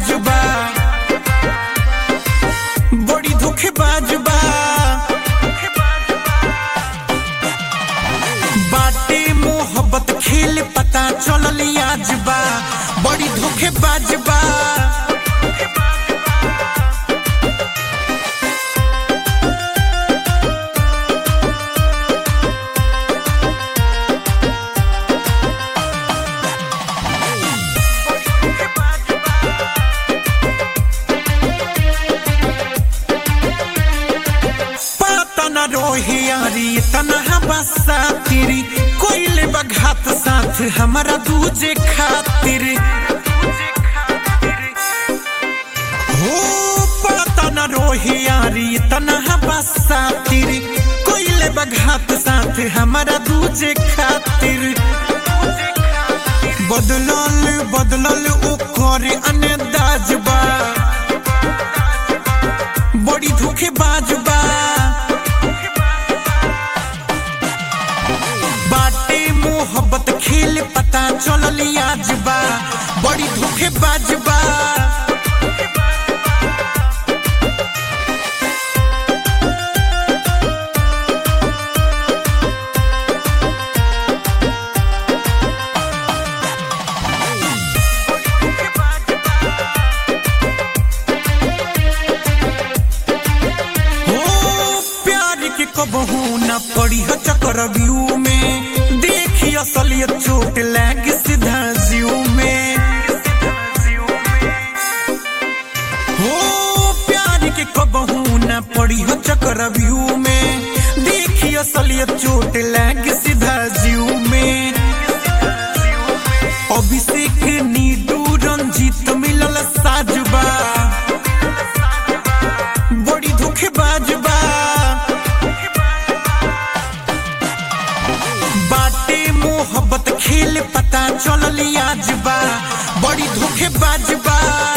बा बड़ी धोखेबाज बा बाटे मोहब्बत खेल पता चलल आज बा बड़ी धोखेबाज बा पता न रोही यारी तना बसा तेरी कोई बघात साथ हमारा दूजे खातिर हो पता न रोही यारी तना बसा तेरी कोई बघात साथ हमारा दूजे खातिर बदलल बदलल ओकर अनदाज बा बड़ी धोखेबाज बा बाटे मोहब्बत खेल पता चलल आज बा बड़ी धोखेबाज बा हो प्यार के कबहू न पड़ी हो चक्रव्यूह में देखी असलियत चोट लग सीधा जीव में हो प्यार के कबहू न पड़ी हो चक्रव्यूह में देखी असलियत चोट लग सीधा जीव में अभिषेक नीडू रंजीत मिलल साजबा बड़ी धोखेबाज बा बाटे मोहब्बत खेल पता चलल आज बा बड़ी धोखेबाज बा